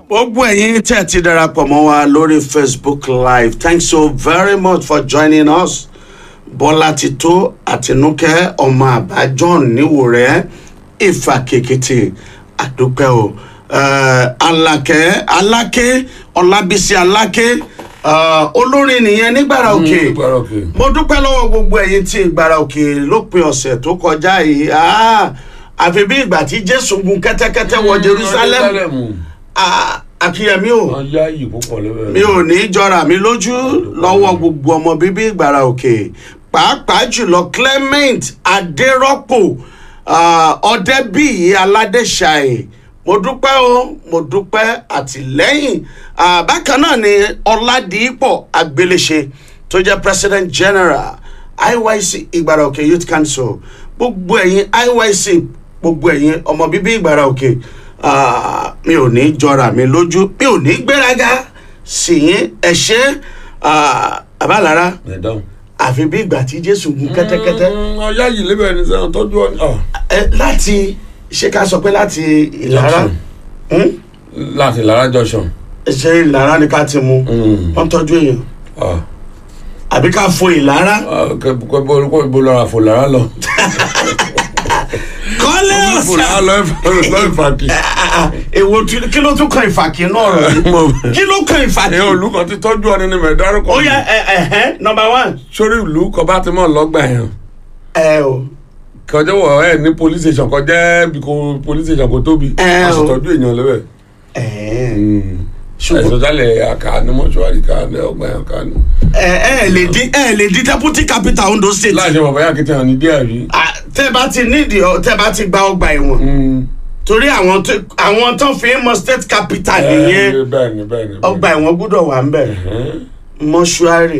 gbogbo ẹ̀yin tẹ́ ẹ ti darapọ̀ mọ́ wa lórí facebook live thanks so very much for joining us bọ́lá ti tó àtinúkẹ́ ọmọ àbá john níwòrẹ́ ìfà kèkìtì àdúpẹ́ o Eh, alákẹ́ aláké ọlábísí aláké eh, olórin nìyẹn nígbàrà òkè Nígbàrà òkè. mo dúpẹ́ lọ́wọ́ gbogbo ẹ̀yin tí ìgbàrà òkè lópin ọ̀sẹ̀ tó kọjá yìí Ah, àfi bí ìgbà tí jésù gun kẹ́tẹ́kẹ́tẹ́ wọ jerusalem Ah, akínyẹmí o wọ́n yá yìí púpọ̀ lẹ́bẹ̀ẹ́. mi ò ní jọra mi lójú lọ́wọ́ gbogbo ọmọ bíbí ìgbàrà òkè pàápàá jùlọ clement adérọ́pò ah, ọ̀dẹ́bíyì aládéṣàì mo dúpẹ́ o mo dúpẹ́ àtìlẹ́yìn Ah, bákan náà ni ọ̀làdìpọ̀ agbéléṣe tó jẹ́ president general iyc ìgbàrà òkè youth council gbogbo ẹ̀yin iyc gbogbo ẹ̀yin ọmọ bíbí ìgbàrà òkè ah, mi ò ní jọra mi lójú mi ò ní gbéraga sì yín ẹ ṣe ah, àbálára ẹ̀ dáhùn. àfi bí ìgbà tí jésù gun kẹ́tẹ́kẹ́tẹ́ wọ́n yá yìí lẹ́bẹ̀ẹ́ ní sẹ́wọ̀n tọ́jú ọ ní. ẹ láti ṣé ká sọ pé láti ìlara Hmm? láti lára junction. ṣé ìlara ni ká ti mu wọ́n tọ́jú èèyàn àbí ká fo ìlara. kẹ́ bó ibo lọ́ra fò lára lọ. kọ́lé fò ọ̀sán lára lọ lọ ìfàkì. èwo tí- kí ló tún kan ìfàkì náà rẹ̀ yìí kí ló kan ìfàkì. ẹ olùkọ́ ti tọ́jú ọ ní ni mẹ̀dárúkọ. ó yẹ ẹ ẹ ẹ nọmba one. sórí ìlú kọ bá ti mọ̀ lọ́gbà yẹn ẹ o kọjá wọ ẹ ní police station kọjá bí kò police station kò tóbi Ẹ a sì o. tọ́jú èèyàn lẹ́bẹ̀. ẹ ẹ̀sọ́ ṣùgbọ́n jálẹ̀ àká ní mọ́ṣúárì ká ní ọgbà yẹn ká ní. ẹ ẹ lè di ẹ lè di deputy capital Ondo state. láìsí bàbá yà kìtìyàn ní díẹ̀ rí. Ah, tẹ́ bá ti nídìí ọ tẹ́ bá ti gba ọgbà ẹ̀wọ̀n torí àwọn tó àwọn tó fi ń mọ state capital nìyẹn bẹ́ẹ̀ ni bẹ́ẹ̀ ni. ọgbà ẹ̀wọ̀n gbúdọ̀ wà ń bẹ̀ bẹ́ẹ̀ ni. mọ́ṣúárì